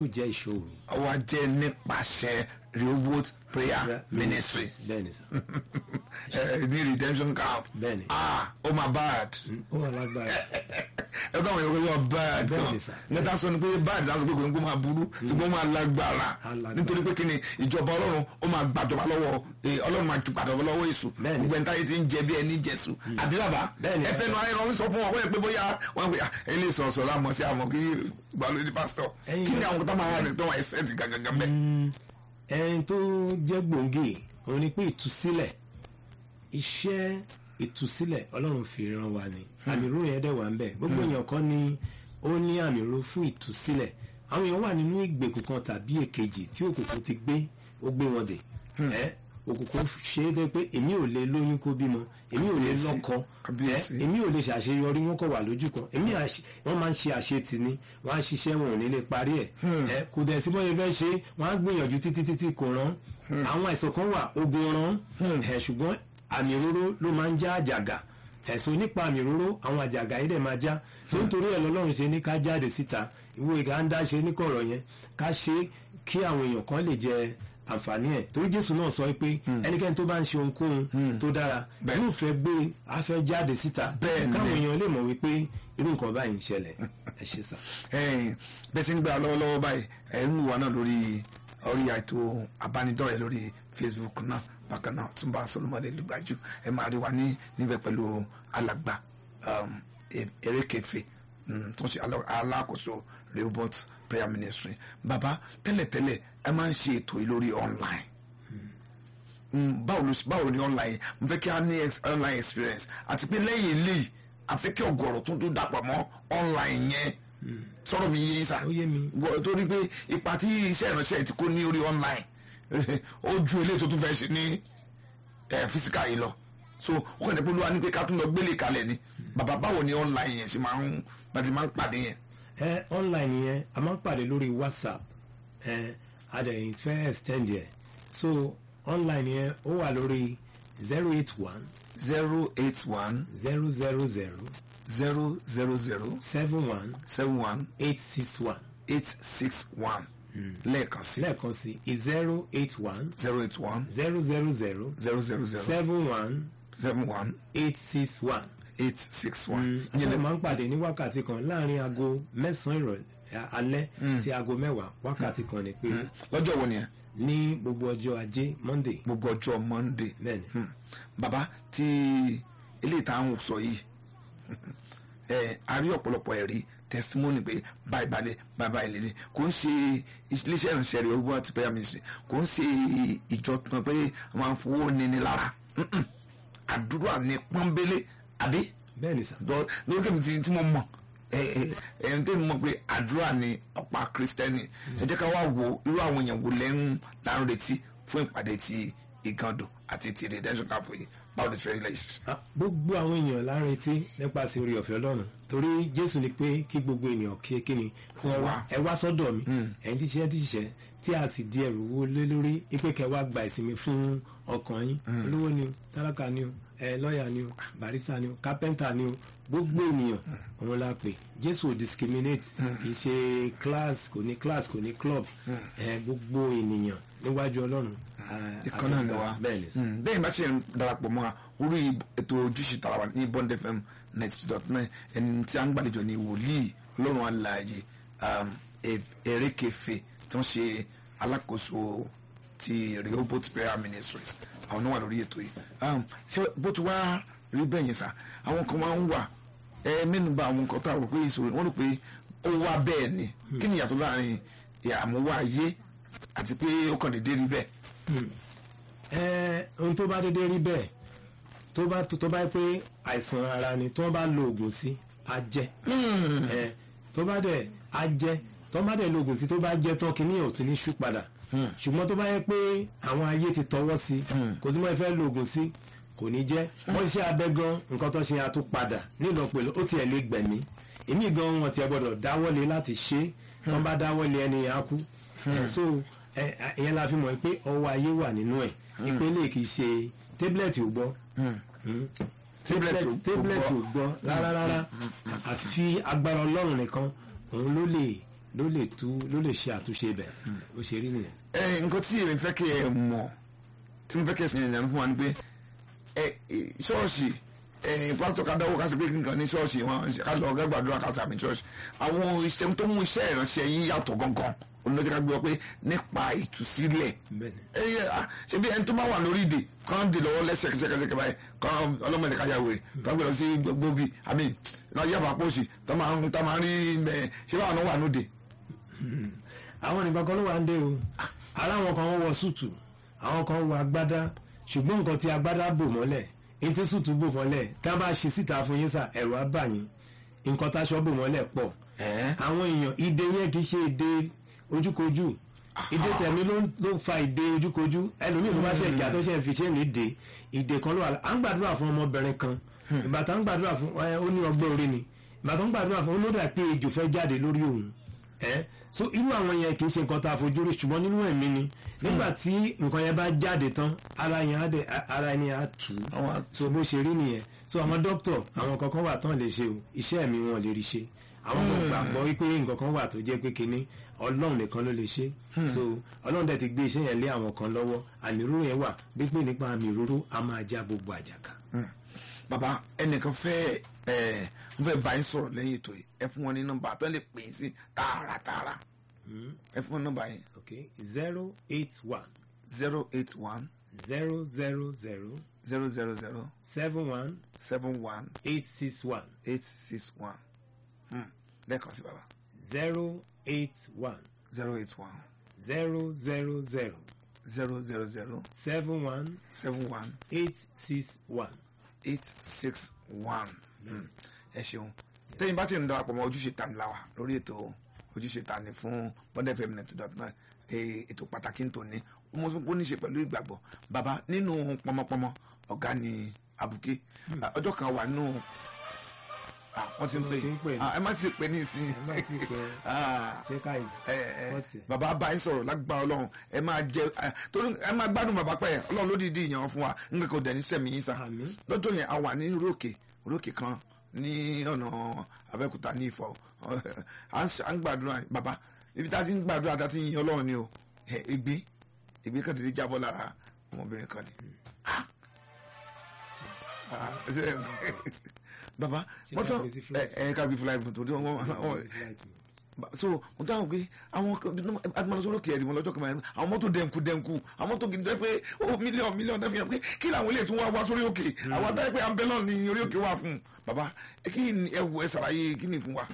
ó jẹ́ ìṣòro. àwa jẹ́ nípasẹ̀ rehoboth prayer ministries bẹ́ẹ̀ ni sà ẹ ní redemption camp Bẹ́ẹ̀ni. ah oh my bad ó wà lágbára ẹ kọ́ àwọn èèyàn wọ́n bad Bẹ́ẹ̀ni kan sà. nẹ́ta sọ ni pé bad sáà sọ pé kò ní kó máa burú ṣùgbọ́n ó máa lágbára Alágbára. nítorí pé kí ni ìjọba ọlọ́run ó máa gbàjọba lọ́wọ́ eh, ọlọ́run máa ju gbàjọba lọ́wọ́ èṣù Bẹ́ẹ̀ni. gbogbo ẹni táyé ti ń jẹ bí ẹni jẹ̀sù àbí bàbá Bẹ́ẹ̀ni. ẹ fẹ́ nu ayé rán sọ fún wọn wọ́n yẹ pé bóyá wọ́n pe ẹ lè sọ̀rọ̀ sọ̀rọ̀ àmọ́ sí àmọ́ kí gbàlódé pásítọ̀ Ẹ̀yin kí ni náà- àwọn kọ́tà máa wà ní tó wà ẹsẹ̀ ti gàgàgà bẹ́ẹ̀. ẹni tó jẹ́ gbòǹgì òun ni pé ìtúsílẹ̀ iṣẹ́ ìtúsílẹ̀ ọlọ́run fi ràn wá ni àmì ìró yẹn dẹ̀ wà ń bẹ̀ gbogbo èèyàn kan ni ó ní àmì ìró fún ìtúsílẹ̀ àwọn èèyàn wà nínú ìgbèkùn kan tàbí èkejì tí òkùnkùn ti gbé ó gbé wọn dè ẹ́ òkùnkùn ṣe é dé pé èmi ò lè lóyún kó bímọ èmi ò lè Kábíyèsí. lọ́kọ Kábíyèsí. ẹ́ èmi ò lè ṣàṣeyọrí wọn kọ wà lójú kan èmi àṣe- wọn máa ń ṣe àṣetì ni wọn á ṣiṣẹ́ wọn ò ní lè parí ẹ̀ ẹ kò dẹ̀ sí bọ́yẹ fẹ́ ṣe wọn á gbìyànjú títí títí kò rán àwọn àìsàn kan wà ogun rán ẹ ṣùgbọ́n àmì òróró ló máa ń já àjàgà ẹ̀sùn nípa àmì òróró àwọn àjàgà yìí dẹ̀ máa já tó nítorí ẹ̀ lọ́lọ́run ṣe ní ká jáde síta ìwé ìgá ń dá ṣe níkọ̀rọ̀ yẹn ká ṣe kí àwọn èèyàn kan lè jẹ àǹfààní ẹ̀ torí jésù náà sọ pé ẹnikẹ́ni tó bá ń ṣe ohunkóhun tó dára Bẹ́ẹ̀. yóò fẹ́ gbé afẹ́ jáde síta Bẹ́ẹ̀ ni. káwọn èèyàn lè mọ̀ wípé irú nǹkan báyìí ń ṣẹlẹ̀ ẹ ṣe sà. ẹ̀yin bẹ́ẹ̀ sì ń gbà lọ́wọ́lọ́wọ́ báyìí ẹ̀ ń wà náà lórí orí ètò abánidọ́rẹ̀ẹ́ lórí facebook náà bákan náà túnbà solomoni lùgbàjú ẹ máa rí wa ní níbẹ̀ pẹ̀lú alàgbà um, E- erékèfé um, tó ń ṣe alá- alákòóso rehoboth prayer ministry bàbá tẹ́lẹ̀tẹ́lẹ̀ ẹ máa ń ṣe ètò yìí lórí online Mm, báwo ló báwo ni online mo fẹ́ kí a ní ex- online experience àti pé lẹ́yìn eléyìí a fẹ́ kí ọ̀gọ̀rọ̀ tó tún dàpọ̀ mọ́ online yẹn sọ̀rọ̀ mi yé sá Ó yé mi. Gọ- torí pé ipa tí iṣẹ́ ìránṣẹ́ ti kó ní orí online ó ju eléyìí tó tún fẹ́ ṣe ní eh, physical yìí lọ so ó kàn ní pé olúwa ní pé ká tún lọ gbélé kalẹ̀ ni bàbá báwo ni online yẹn ṣe máa ń bá ti máa ń pàdé yẹn. ẹ online yẹn a máa ń pàdé lórí whatsapp ẹ a dẹ̀ fẹ́ extend yẹ so online yẹn ó wà lórí zero eight one zero eight one zero zero zero zero zero zero seven one seven one eight six one eight six one lẹ́ẹ̀kan sí lẹ́ẹ̀kan sí zero eight one zero eight one zero zero zero zero zero zero seven one seven one eight six one. eight six one. ìyẹn máa ń pàdé ní wákàtí kan láàrin aago mẹ́sàn-án ìrọ̀lẹ́ alẹ́ sí aago mẹ́wàá wákàtí kan ni pé lọ́jọ́ wo ni ẹ ní gbogbo ọjọ́ ajé monday gbogbo ọjọ́ monday. bẹ́ẹ̀ni Hmm. bàbá tí eléyìí tá à ń sọ yìí ẹ a rí ọ̀pọ̀lọpọ̀ ẹ̀rí testimony pé báyìí balẹ̀ báyìí báyìí lélẹ̀ kò ń ṣe iléeṣẹ́ ìrìnsẹ̀ rẹ̀ owó àti prayer ministry kò ń ṣe ìjọ kan pé wọ́n máa ń fowó níní lára Mm-mm. àdúrà ní pọ́nbélé àbí bẹ́ẹ̀ni sà dọ lórí kẹ́mi tí tí mo mọ̀ ẹ̀ẹ́n tí mo mọ̀ pé àdúrà ni ọ̀pá kristẹni ẹ jẹ́ ká wá wo irú àwọn èèyàn wo lẹ́nu là ń retí fún ìpàdé ti ìgàndò àti ti redemption camp yìí báwo lè fẹ́ ilé yìí. Ah, gbogbo àwọn èèyàn la ń retí nípasẹ̀ orí ọ̀fẹ́ ọlọ́run torí jésù ni pé kí gbogbo ènìyàn kí kí ni kí wọ́n wá ẹ wá sọ́dọ̀ mi ẹ̀yin tí ṣiṣẹ́ tí ṣiṣẹ́ tí a sì di ẹrù wo lé lórí ipe kẹ́ wá gba ìsinmi fún ọkàn yín olówó ni o tálákà ni o ẹ lọ́ọ̀yà ni o barista ni o kápẹ́ńtà ni o gbogbo ènìyàn òun la pè jésù ò discriminate kì í ṣe class kò ní class kò ní club ẹ gbogbo ènìyàn níwájú ọlọ́run ah, ìkan náà ni àdúgbò. wa bẹ́ẹ̀ ni sà. Mm, bẹ́ẹ̀ bá ṣe ń darapọ̀ mọ́ wa orí ètò ojúṣe tara wa ní bond fm ninety dot nine ẹni tí a ń gbàlejò ní wòlíì ọlọ́run alààyè um, E- erékèfé tí wọ́n ṣe alákòóso ti rehoboth prayer ministries àwọn náà wà lórí ètò yìí Um, ṣé bó ti wá rí bẹ́ẹ̀ yẹn sá àwọn kan máa ń wà ẹ mẹ́nu bà àwọn nǹkan tá a rò pé ìṣòro wọ́n rò pé ó wá bẹ́ẹ̀ ni kí ni ìyàtọ̀ láàrin ìyàmúwá ayé àti pé ó kàn déédéé rí bẹ́ẹ̀. ẹ ohun tó bá dédé rí bẹ́ẹ̀ tó bá tó bá pé àìsàn ara ni tó bá lo oògùn sí á jẹ́ ẹ tó bá dẹ̀ á jẹ́ tó bá dẹ̀ lo oògùn sí tó bá jẹ́ tán kí ní òtún ní ṣú padà ṣùgbọ́n tó bá yẹ pé àwọn ayé ti tọwọ́ sí kò sí mọ́ ẹ fẹ́ lo oògùn sí kò ní jẹ́ wọ́n ṣe abẹ́ gan nǹkan tó ṣe àtún padà nílò pẹ̀lú ó tiẹ̀ lè gbẹ̀mí èmi gan wọn tiẹ̀ gbọ́dọ̀ dáwọ́lé láti ṣe tó bá dáwọ́lé ẹni yẹn á kú ẹ so ẹ ẹ, ìyẹn la fi mọ̀ pé ọwọ́ ayé wà nínú ẹ̀ ìpele kì í ṣe tébìlẹ̀tì ò gbọ́ Tablet ò- ò tébìlẹ̀tì ò gbọ́. gbọ́ rárá rárá àfi agbára ọlọ́run nìkan òun ló lè ló lè tú ló lè ṣe àtúnṣe ibẹ̀ ó ṣe rí nìyẹn. ẹ nǹkan tí èmi fẹ́ kí ẹ mọ̀ tí mo fẹ́ kí ẹ sìn ìyànjú fún wa ni pé ẹ ẹ, ṣọ́ọ̀ṣì ẹ pásítọ̀ ká dáwọ́ ká sì pé kí nǹkan ní ṣọ́ọ̀ṣì wọn ká lọ ọ̀gá gbàdúrà ká sàmì ṣọ́ọ̀ṣì àwọn iṣẹ́ tó mú iṣẹ́ ìránṣẹ́ yín yàtọ̀ gangan olùdókè ká gbé ọ pé nípa ìtúsílẹ̀ bẹ́ẹ̀ni ẹ yẹ ah, ṣe bí ẹni tó bá wà lórí ìdè kàn dè lọ́wọ́ lẹ́sẹ̀kẹsẹ̀kẹsẹ̀ báyìí kàn ọlọ́mọdé kájà wèrè kàn gbé lọ sí gbogbo bíi àmì náà yàrá pọ̀ṣì tó máa ń tó máa ń rí ẹ ṣé báwọn náà wà lóde. àwọn nìkan kan ló wà ń dé o ara àwọn kan wọ súùtù àwọn kan wọ agbádá ṣùgbọ́n nǹkan tí agbádá bò mọ́lẹ̀ ní tí súùtù bò mọ́lẹ̀ tá a bá ṣe síta fún yín sà ẹ̀rọ á bà yín nǹkan táṣọ bò mọ́lẹ̀ pọ̀ ẹ àwọn èèyàn ìdè yẹn kì í ṣe ìdè ojúkojú ìdè tẹ̀mí ló ń- ló ń fa ìdè ojúkojú ẹlòmíì tó bá ṣe ìjà tó ṣe fi ṣe ní ìdè ìdè kan ló wà á ń gbàdúrà fún ọmọbìnrin kan ìbátan ń gbàdúrà fún ẹ, ó ní ọgbẹ́ orí ni ìbátan ń gbàdúrà fún olódà pé ejò fẹ́ jáde lórí òun ẹ so irú àwọn yẹn kì í ṣe nǹkan tá a fojú rí ṣùgbọ́n nínú ẹ̀mí ni nígbà tí nǹkan yẹn bá jáde tán ara yẹn á dẹ̀ ara ẹni á tù ú Àwọn á so bó ṣe rí nìyẹn so àwọn dókítà àwọn kankan wà tán lè ṣe o iṣẹ́ mi wọn lè rí ṣe àwọn kan gbàgbọ́ wípé nǹkan kan wà tó jẹ́ pé kinní ọlọ́run nìkan ló lè ṣe so ọlọ́run dẹ̀ ti gbé iṣẹ́ yẹn lé àwọn kan lọ́wọ́ àmì òróró yẹn wà gbígbé nípa àmì òróró a máa já gbogbo àjàkà. bàbá ẹnìkan fẹ́ ẹ wọ́n fẹ́ bá yín sọ̀rọ̀ lẹ́yìn ètò yìí ẹ fún wọn ní nọ́mbà tó lè pè é sí tààràtààrà ẹ fún wọn nọ́mbà yẹn okay zero eight one zero eight one zero zero zero zero zero zero seven one seven one eight six one eight six one lẹ́ẹ̀kan sí bàbá zero eight one zero eight one zero zero zero zero zero zero seven one seven one eight six one. eight six one ẹ ṣeun tẹ́yìn bá ti ń darapọ̀ mọ́ ojúṣe tani la wa lórí ètò ojúṣe tani fún bọ́dẹ̀ fm net dot net ètò pàtàkì ntòní mo fún kó ní ṣe pẹ̀lú ìgbàgbọ́ bàbá nínú pọmọpọmọ ọ̀gá ni abuké ọjọ́ kan wà nínú ah, wọ́n ti ń pè Wọ́n ti ń pè. Ah, ẹ má ti pè ní ìsìn ẹ má ti pè. Ah, ṣé káyì ẹ ẹ Wọ́n ti. bàbá bá yín sọ̀rọ̀ lágbára ọlọ́run ẹ máa jẹ ẹ, torí ẹ máa gbádùn bàbá pẹ́ ọlọ́run ló dìídì ìyàn fún wa nǹkan kò dẹ̀ ní sẹ́mi yín sá Àmín. lọ́jọ́ yẹn a wà ní rókè rókè kan ní ọ̀nà abẹ́òkúta ní ìfọ̀ à ń ṣe- à ń gbàdúrà bàbá ibi tá a ti ń gbàdúrà tá a ti ń yin ọlọ́run ni o ẹ, ègbé ègbé kan dédé jábọ́ lára ọmọbìnrin kan ni. Ah! Ah, ṣe- bàbá Ṣé wọ́n ká tán gbé sí ẹ flight? ẹ ká gbé fúláì fún torí wọ́n wọ́n Ba- so mo dáhùn pé àwọn agbọnọsọrọ kẹrì mo lọ́jọ́ kan báyìí àwọn mọ́tò dẹnkù dẹnkù àwọn mọ́tò gidi tó yẹ pé ó mílíọ̀nù mílíọ̀nù náà fi hàn pé kí làwọn ilé tún wá wá sórí òkè àwọn atáyẹ pé ambulance ni orí òkè wà fún baba ẹ kí ni ẹ wọ ẹ sàlàyé kí ni fún wa.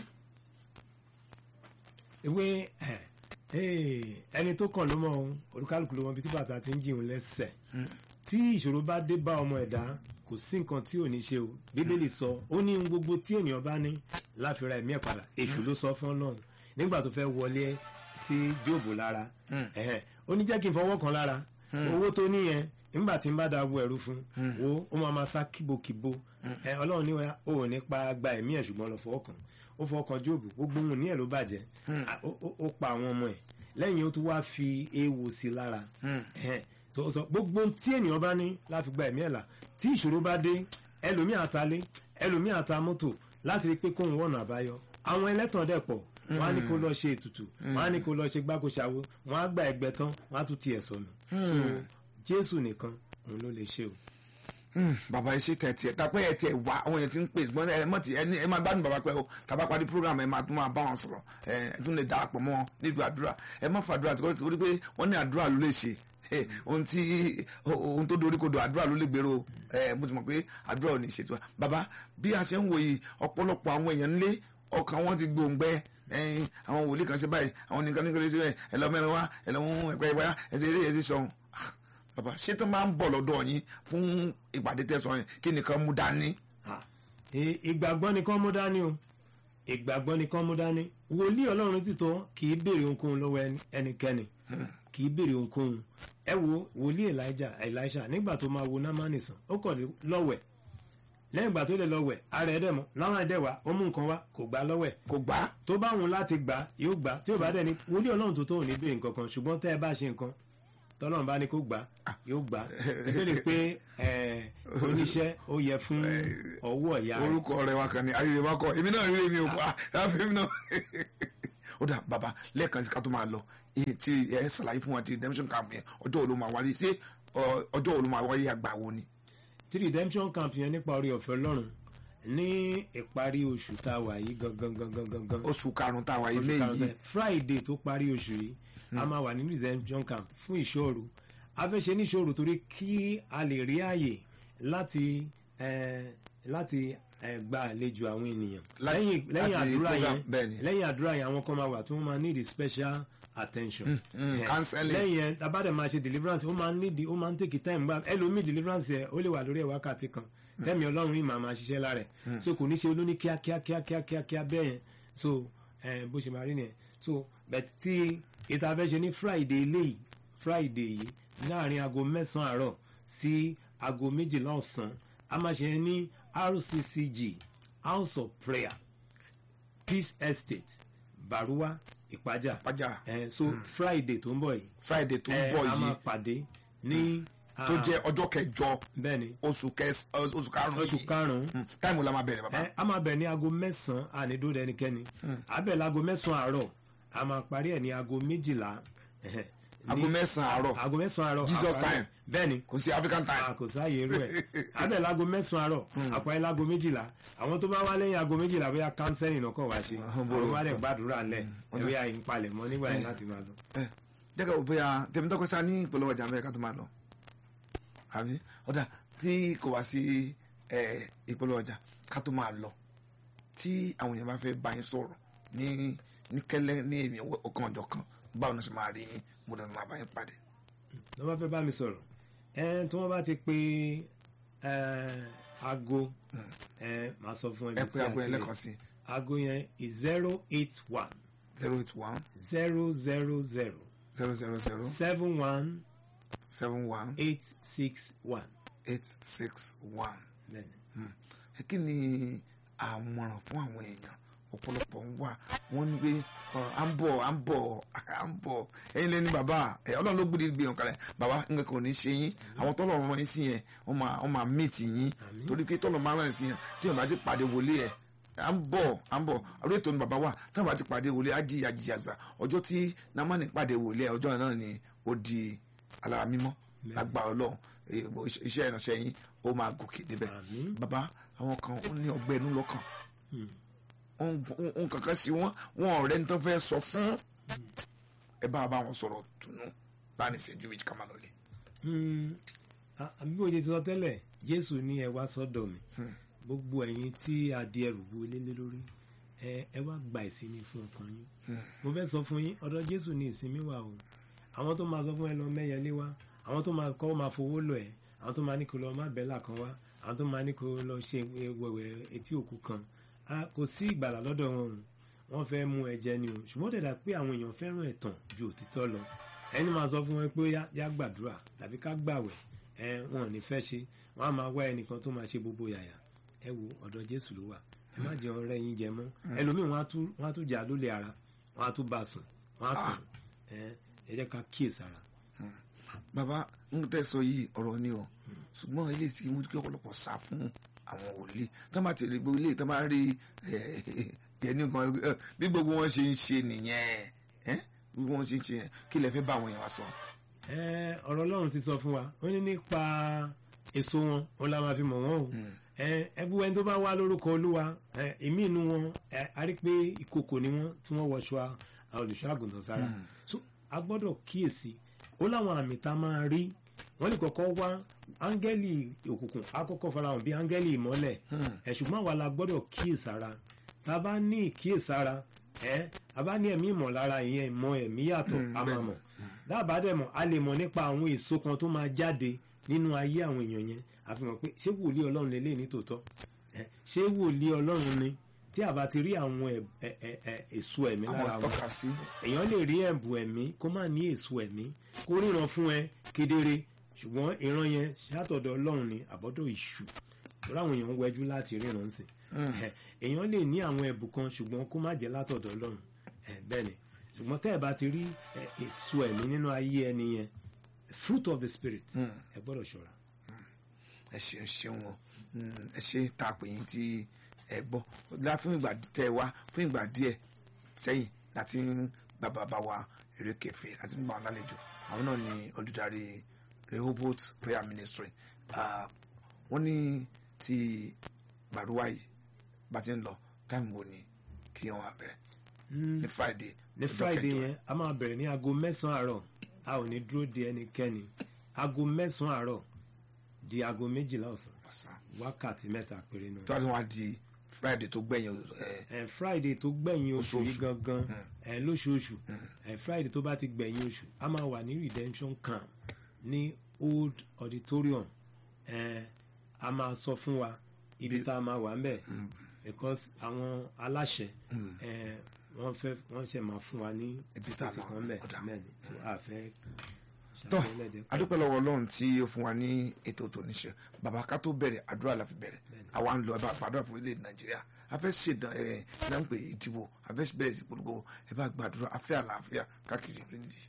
ewé ẹ ee, ẹni tó kàn ló mọ ohun olúkálùkù ló mọ ibi tí bàtà ti ń jìun lẹ́sẹ̀ tí ìṣòro bá dé bá ọmọ ẹ̀dá kò sí nǹkan tí ò ní ṣe o bíbélì sọ ó ní ohun gbogbo tí ènìyàn bá ní láfira ẹ̀mí ẹ̀ padà èṣù ló sọ fún ọlọ́run nígbà tó fẹ́ wọlé sí jóòbù lára ẹ̀hẹ́n, ó ní jẹ́ kí n fọwọ́ kan lára owó tó ní yẹn nígbà tí n bá da wo ẹ̀rú fún wo ó máa ma sá kíbokíbo ẹ ọlọ́run ní wa ó ò ní pa gba ẹ̀mí ẹ̀ ṣùgbọ́n lọ fọwọ́ kan ó fọwọ́ kan jóòbù gbogbo ohun ní ẹ̀ ló bàjẹ́ À, ó- ó- ó pa àwọn ọmọ ẹ̀ lẹ́yìn ó tún wá fi eéwo sí i lára Ẹ̀hẹ́n. so ó sọ gbogbo ohun tí ènìyàn bá ní láti gba ẹ̀mí ẹ̀ là tí ìṣòro bá dé ẹlòmíì àtalé ẹlòmíì àta mọ́tò láti rí i pé kóun wọ̀nà àbáyọ àwọn ẹlẹ́tàn dẹ̀ pọ̀ wọ́n á ní kó lọ ṣe ètùtù wọ́n á ní kó lọ ṣe gbákoṣàwo wọ́n á gba ẹgbẹ́ tán wọ́n á tún tiẹ̀ sọnù so jésù nìkan òun ló lè ṣe o. Hmm, bàbá ẹ ṣe tẹ tiẹ tapẹ ẹ tiẹ wá àwọn yẹn ti ń pè ṣùgbọ́n ẹ mọ̀ tí ẹ ní ẹ máa gbádùn bàbá pẹ́ o tàbá parí program ẹ máa tún máa bá wọn sọ̀rọ̀ ẹ ẹ tún lè darapọ̀ mọ́ wọn nílùú àdúrà ẹ má fàdúrà tí wọ́n rí pé wọ́n ní àdúrà ló lè ṣe ẹ ohun tí ohun tó dorí kodò àdúrà ló lè gbèrò ẹ mo ti mọ̀ pé àdúrà ò ní ṣètò wa bàbá bí a ṣe ń wòye ọ̀pọ̀lọpọ̀ àwọn èèyàn nílé ọkàn wọn ti gbòǹgbẹ ẹyin àwọn wòlíì kan ṣe báyìí àwọn nìkan nìkan lè ṣe báyìí ẹ lọ mẹ́rin wá ẹ lọ mú ẹ̀pẹ́ ìwáyà ẹ ṣe eré ẹ ṣe sọ̀hún bàbá ṣé tó máa ń bọ̀ lọ́dọ̀ yín fún ìpàdé tẹ̀sán yẹn kí nìkan mú dání. Ah, ì- ìgbàgbọ́ ni kán mú dání o ìgbàgbọ́ ni kán mú dání wòlíì ọlọ́run títọ́ kì í béèrè ohunkóhun lọ́wọ́ ẹni- ẹnikẹ́ni kì í béèrè ohunkóhun ẹ wo wòlíì elijah elisha nígbà tó máa wo námánì sàn ó kọ̀ lọ́wẹ̀ lẹ́yìn ìgbà tó lè lọ́wẹ̀ ara ẹ̀ dẹ̀ mọ́ námánì dẹ̀ wá ó mú nǹkan wá kò gbà lọ́wẹ̀ kò gbá tó bá wọn láti gbà yóò gbà tí ò bá dẹ̀ ní wòlíì ọlọ́run tó tó ò ní béèrè nǹkan kan ṣùgbọ́n tẹ́ ẹ bá ṣe nǹkan tọ́lọ́run bá ní kó gbà yóò gbà ìbéèrè pé ẹ, oníṣẹ́ ó yẹ fún ọwọ́ ìyá rẹ̀ orúkọ rẹ wa kàn ní àríre wa kọ èmi náà rí èmi ò pa láfi èmi náà ó dà bàbá lẹ́ẹ̀kan sí ká tó máa lọ iye tí ẹ ṣàlàyé fún wa ti redemption camp yẹn ọjọ́ wo ló máa wáyé ṣé ọ, ọjọ́ wo ló máa wáyé àgbà wo ni. tí redemption camp yẹn nípa orí ọ̀fẹ́ ọlọ́run ní ìparí oṣù tá a wà yìí gangan gangan gangan oṣù karùn-ún tá a wáyé oṣù léyìí karùn-ún friday tó parí oṣù yìí a máa wà ní redemption camp fún ìṣòro a fẹ́ ṣe ní ìṣòro torí kí a lè rí àyè láti eh, láti eh, gba àlejò àwọn ènìyàn Lá- lẹ́yìn lẹ́yìn láti àdúrà program, yẹn bẹ́ẹ̀ ni. lẹ́yìn àdúrà yẹn àwọn kan máa wà tí wọ́n máa need special attention mm, Eh, counseling. lẹ́yìn yẹn tabadẹ máa ṣe deliverance ó máa need ó máa ń take time gbà ẹlòmíì deliverance yẹn ó lè wà lórí ẹ̀ wákàtí kan tẹ́mi ọlọ́run yìí máa máa ṣiṣẹ́ lára ẹ̀ so kò ní ṣe olóní kíákíá kíákíá kíákíá bẹ́ẹ̀ yẹn so eh, bó ṣe máa rí nìyẹn so but tí ìta fẹ́ ṣe ní friday eléyìí friday yìí láàrin aago mẹ́sàn-án àárọ̀ sí aago méjìlá ọ̀sán a máa ṣe ní rccg house of prayer peace estate baruwa ìpájà Ìpájà. Eh, so friday tó ń bọ̀ yìí friday tó ń eh, bọ̀ a máa yìí pàdé ní tó jẹ́ ọjọ́ kẹjọ bẹ́ẹ̀ ni oṣù kẹs oṣù karùn-ún oṣù yìí karùn-ún Mm, táìmù la máa bẹ̀rẹ̀ bàbá. ẹ a máa bẹ̀rẹ̀ ní aago mẹ́sàn-án ànídó ẹnikẹ́ni abẹ́ láago mẹ́sàn-án àárọ̀ a máa parí ẹ̀ ní aago méjìlá ẹ̀hẹ̀, ní- aago mẹ́sàn-án àárọ̀ aago mẹ́sàn-án àárọ̀ Jesus àparí ẹ̀. time. bẹ́ẹ̀ ni kò sí african time. a kò sáàyè irú ẹ̀ abẹ́ láago mẹ́sàn-án àárọ̀ àparí láago méjìlá àwọn tó bá wá lẹ́yìn aago méjìlá bóyá kánsẹ́lì náà kọ̀ wá ṣe àwọn bá dẹ̀ gbàdúrà lẹ̀ ẹ̀wé àyìn palẹ̀ mọ́ nígbà yẹn láti máa lọ. ẹ jẹ́ ká wò bóyá tèmi tọ́kọ sá ní ìpolówó ọjà mẹ́rin ká tó máa lọ àbí ọ̀dà tí kò wá sí ẹ, ìpolówó ọjà ká tó máa lọ tí àwọn èèyàn bá fẹ́ bá yín sọ̀rọ̀ ní ní kẹ́lẹ́ ní èmi ọkàn ọjọ́ kan báwo ni wọ́n ṣe máa rí yín mo dẹ̀ máa bá yín pàdé. tó bá fẹ́ bá mi sọ̀rọ̀ ẹ tí wọ́n bá ti pe ẹ, aago ẹ máa sọ fún ẹ ẹbí pé aago yẹn lẹ́ẹ̀kan sí aago yẹn is zero eight one zero eight one zero zero zero zero zero zero seven one seven one eight six one. eight six one. Bẹ́ẹ̀ni. ẹ kí ni àmọ̀ràn fún àwọn èèyàn ọ̀pọ̀lọpọ̀ ń wà wọ́n ní pé ọ, à ń bọ̀ à ń bọ̀ à ń bọ̀ ẹ̀yin lẹ́ni bàbá ẹ̀ ọlọ́run ló gbé gbé yàn kalẹ̀ bàbá nǹkan kan ò ní ṣe yín àwọn tọ́lọ̀ rán yín sí yẹn wọ́n máa wọ́n máa mìtì yín torí pé tọ́lọ̀ máa rán yín sí yẹn tí wọ́n bá ti pàdé wọlé ẹ̀ à ń bọ̀ à ń bọ̀ orí ètò ni bàbá wà tí wọ́n bá ti pàdé wọlé á jìyà jìyà sà ọjọ́ tí namani pàdé wọlé ẹ̀ ọjọ́ náà ni ó di alára mímọ́ lágbà ọlọ́run eh, iṣẹ́ ìránṣẹ́ yín ó máa gòkè débẹ̀ Àmín. bàbá àwọn kan ó ní ọgbẹ́ inú lọ́kàn ohun kankan sí wọn wọn ọ̀rẹ́ ní tó fẹ́ sọ fún ẹ bá bá wọn sọ̀rọ̀ tùnú láàrin ìṣẹ́jú méjì ká máa lọlé. Hmm, a- àbí bó ṣe ti sọ tẹ́lẹ̀ jésù ní ẹ wá sọ́dọ̀ mi gbogbo ẹ̀yin tí a di ẹrù bu ilé lé lórí ẹ ẹ wá gba ìsinmi fún ọkàn yín mo fẹ́ sọ fún yín ọ̀dọ̀ jésù ní ìsinmi wà o àwọn tó máa sọ fún ẹ lọ mẹ́yẹlé wá àwọn tó máa kọ́ máa fowó lọ ẹ àwọn tó máa ní kó lọ má bẹ́là kan wá àwọn tó máa ní kó lọ ṣe wẹ̀wẹ̀ etí òkú kan Ah, kò sí ìgbàlà lọ́dọ̀ wọn o wọ́n fẹ́ mú ẹ jẹ ni o ṣùgbọ́n ó dẹ̀dà pé àwọn èèyàn fẹ́ràn ẹ̀tàn ju òtítọ́ lọ ẹni máa sọ fún wọn pé yá yá gbàdúrà tàbí ká gbàwẹ̀ ẹ wọn ò ní fẹ́ ṣe wọn á máa wá ẹnìkan tó máa ṣe gbogbo yàyà ẹ wo ọ̀dọ̀ jésù ló wà ẹ má jẹun ọ̀rẹ́ yín jẹ mọ́ ẹlòmíì wọn á tún wọn á tún jà lólè ara wọn á tún bá sùn wọn á tàn ẹ ẹ jẹ́ ká kíyèsára. bàbá ń tẹ́ sọ yìí ọ̀rọ̀ ni o ṣùgbọ́n ilé tí mo kí ọ̀pọ̀lọpọ̀ sá fún àwọn òlé tó bá ti rí gbogbo ilé tó bá rí ẹni kan eh, bí gbogbo wọn ṣe ń ṣe nìyẹn eh, bí wọn ṣe ń ṣe yẹn kí lẹ fẹ́ bá àwọn èèyàn wá sọ. ẹ ọ̀rọ̀ ọlọ́run ti sọ fún wa ó ní nípa èso wọn òun la máa fi mọ̀ wọ́n o ẹ ẹgbẹ́ ẹni tó bá wá lórúkọ olúwa ẹ ìmí inú wọn ẹ a rí pé ìkòkò ni wọn tí wọ́n wọṣọ a- olùṣọ́ àgùntàn sára so a gbọ́dọ̀ kíyèsí ó láwọn àmì tá a máa rí wọ́n lè kọ́kọ́ wá áńgẹ́lì òkùnkùn á kọ́kọ́ farahàn bí áńgẹ́lì ìmọ́lẹ̀ ẹ̀ ṣùgbọ́n àwa la gbọ́dọ̀ kíyèsára tá a bá ní ìkíyèsára ẹ a bá ní ẹ̀mí ìmọ̀lára ìyẹn ìmọ̀ ẹ̀mí yàtọ̀ a máa mọ̀ dábàá dẹ̀ mọ̀ a lè mọ̀ nípa àwọn èso kan tó máa jáde nínú ayé àwọn èèyàn yẹn àfihàn pé ṣé wòlíì ọlọ́run lè lè ní tòótọ́ ẹ ṣé wòlíì ọlọ́run ni tí a bá ti rí àwọn ẹ- ẹ- ẹ- ẹ- èso ẹ̀mí àwọn lára wọn àtọ́ka sí èèyàn lè rí ẹ̀bùn ẹ̀mí kó má ní èso ẹ̀mí kó ríran fún ẹ kedere ṣùgbọ́n ìran yẹn ṣàtọ̀dọ̀ ọlọ́run ni àbọ̀dọ̀ ìṣù lórí àwọn èèyàn ń wẹjú láti ríran sí i èèyàn lè ní àwọn ẹ̀bùn kan ṣùgbọ́n kó má jẹ́ látọ̀dọ̀ ọlọ́run Eh, bẹ́ẹ̀ ni ṣùgbọ́n tẹ́ ẹ bá ti rí eh, èso ẹ̀mí nínú ayé ẹni yẹn fruit of the spirit ẹ gbọ́dọ̀ ṣọ́ra. ẹ ṣeun ṣeun o Mm, ẹ ṣe tá a pè yín tí ẹ gbọ́ lá fún ìgbà tẹ ẹ wá fún ìgbà díẹ̀ sẹ́yìn láti ń gba bàbá wa eré kẹfẹ láti ń gbà wọn lálejò àwọn náà ni olùdarí Rehoboth prayer ministry Ah, wọ́n ní ti gbàdúrà yìí bá ti ń lọ táìmù wo ni kí wọ́n wá bẹ̀rẹ̀ ní Friday ní ọjọ́ friday kẹjọ. yẹn a máa bẹ̀rẹ̀ ní aago mẹ́sàn-án àárọ̀ a ò ní dúró de ẹnikẹ́ni aago mẹ́sàn-án àárọ̀ di aago méjìlá ọ̀sán ọ̀sán wákàtí mẹ́ta péré náà. tó bá ti wá di Friday tó gbẹ̀yìn ẹ̀ ẹ friday tó gbẹ̀yìn oṣù yìí Oṣooṣù. gangan ẹ lóṣooṣù ẹ friday tó bá ti gbẹ̀yìn oṣù a máa wà ní redemption camp ní old auditorium ẹ a máa sọ fún wa ibi tá a máa wà ń bẹ̀ because àwọn aláṣẹ ẹ wọ́n fẹ́ wọ́n ṣe máa fún wa ní Ibi tá a space máa kan bẹ̀ ọ̀dà. bẹ́ẹ̀ ni so a fẹ́ tọ́ ṣàtìlẹ́dẹ̀ adúpẹ́ lọ́wọ́ ọlọ́run tí ó fún wa ní ètò tòníṣe bàbá ká tó bẹ̀rẹ̀ àdúrà la fi bẹ̀rẹ̀ àwa ń lọ ẹ bá gbàdúrà fún ilé nàìjíríà a fẹ́ ṣèdán ẹ náà ń pè ìdìbò a fẹ́ bẹ̀rẹ̀ sí polówó ẹ bá gbàdúrà a fẹ́ àlàáfíà káàkiri orílẹ̀-èdè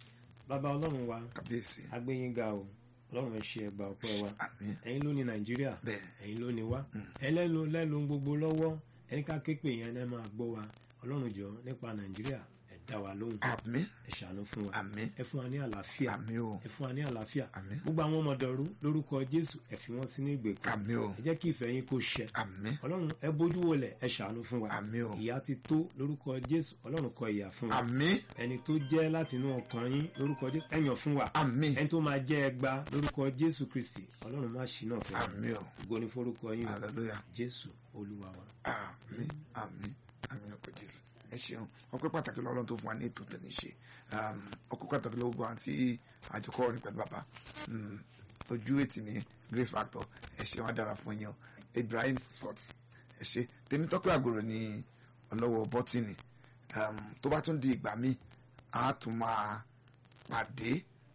bàbá ọlọ́run wa kábíyèsí agbẹ́yìnga o ọlọ́run ẹ ṣe ẹgbà ọpẹ́ wa àmín ẹ̀yin ló ní nàìjíríà Bẹ́ẹ̀. ẹ̀yin ló ní wá ẹlẹ́nu lẹ́nu gbogbo lọ́wọ́ ẹni ká képe yẹn ẹ máa gbọ́ wa ọlọ́run jọ nípa nàìjíríà ẹ dá wa lóhùn àmín ẹ ṣàánú fún wa àmín ẹ fún wa ní àlàáfíà àmín o ẹ fún wa ní àlàáfíà Àmín. gbogbo àwọn ọmọdọ̀rú lórúkọ jésù ẹ fi wọn sínú ìgbèkùn àmín o ẹ jẹ́ kí ìfẹ́ yín kó ṣẹ àmín ọlọ́run ẹ bójú wọlẹ̀ ẹ ṣàánú fún wa àmín o ìyà ti tó lórúkọ jésù ọlọ́run kọ ìyà fún wa àmín ẹni tó jẹ́ láti inú ọkàn yín lórúkọ jésù ẹ yàn fún wa àmín ẹni tó máa jẹ́ ẹgba lórúkọ jésù kristi ọlọ́run má ṣì náà fún wa àmín o ògo ni forúkọ yín o. hallelujah jésù olúwa wa. àmín àmín àmín ọkọ jésù ẹ ṣeun ọpẹ́ pàtàkì lọ́lọ́run tó fún wa ní ètò tẹni ṣe ọpẹ́ pàtàkì lọ́wọ́ gbọ́n àti àjọkọ orin pẹ̀lú bàbá Mm, ojú ètì ní grace factor ẹ ṣe wọn dára fún yín o ibrahim sports ẹ ṣe tèmítọ́pẹ́ àgòrò ní ọlọ́wọ́ bọ́tìnì Um, tó bá tún di ìgbà míì a tún máa pàdé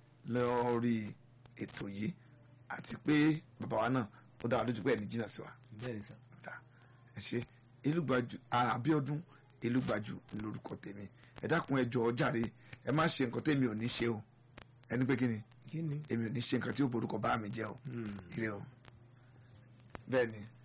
lórí ètò yìí àti pé bàbá wa náà ó dá wa lójú pé ẹni jìnnà sí wa bẹ́ẹ̀ ni sà. ta ẹ ṣe elúgbàjú àbíọdún elúgbàjú lórúkọ tèmi ẹ dákun ẹ jọ̀ọ́ jàre ẹ má ṣe nǹkan tèmi ò ní ṣe o ẹni pé kí ni kí ni. èmi ò ní ṣe nǹkan tí ó borúkọ bá mi jẹ o Hmm. ire o bẹ́ẹ̀ ni